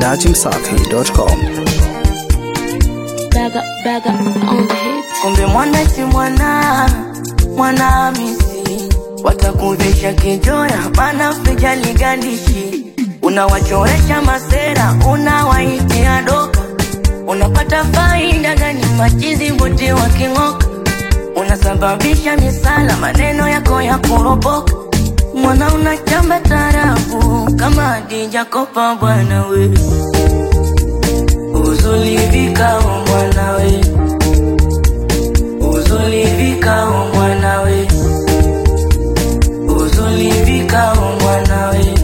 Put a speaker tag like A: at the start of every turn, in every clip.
A: dachimsafi.com.
B: Baga, baga on the hit.
C: Kumbe mwana si mwana, mwana Hamisi, watakuvisha kijoya, maana vijali gandishi, unawachoresha masera, unawaitia doka, unapata faida gani? Machizi wote waking'oka, unasababisha misala, maneno yako ya kuropoka, mwana unachamba tarafu kama Hadija Kopa, bwana we uzuri vikao mwana we uzulivika o mwanawe uzulivika o mwanawe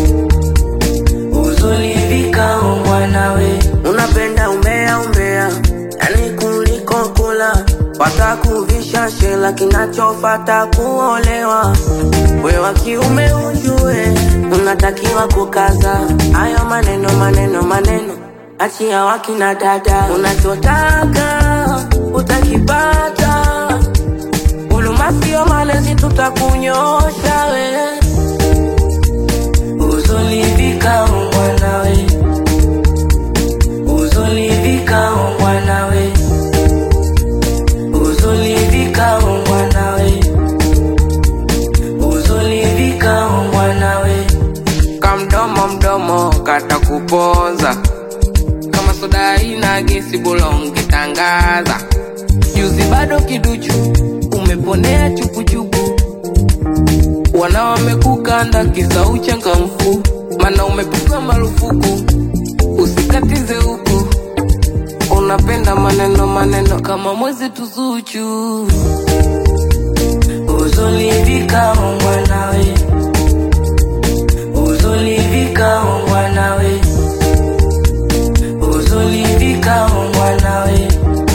C: uzulivika o mwanawe unapenda umbea umbea yani kuliko kula watakuvisha shela kinachofata kuolewa we wa kiume ujue unatakiwa kukaza hayo maneno maneno maneno achia wakina dada unachotaka utakipata uluma sio malezi tutakunyosha we uzulivika umwanawe uzulivika umwanawe uzulivika umwanawe uzulivika umwanawe
D: kamdomo mdomo katakupoza kama soda ina gesi bora ungetangaza juzi bado kiduchu umeponea chupuchupu wana wamekukanda kisa uchangamfu mana umepigwa marufuku usikatize huku unapenda maneno maneno kama mwezi tuzuchu
C: uzulivika umwanawe uzulivika umwanawe uzulivika umwanawe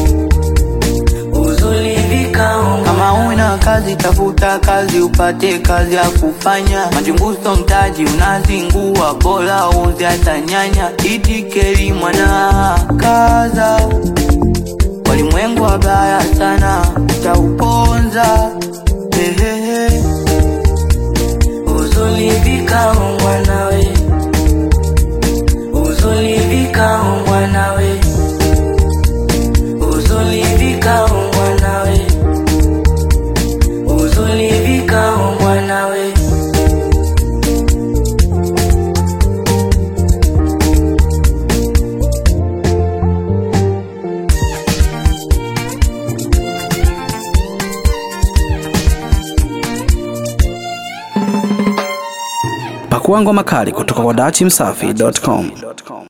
C: uzulivika
E: Kama una kazi tafuta kazi upate kazi ya kufanya. Majunguso mtaji unazingua, bora uze hata nyanya. Itikeri mwana kaza, walimwengu wabaya sana, utauponza hehehe.
C: uzulivika umwanawe uzulivika umwanawe uzulivika umwanawe uzulivika umwanawe
A: Pakua ngoma kali kutoka kwa dachimsafi.com.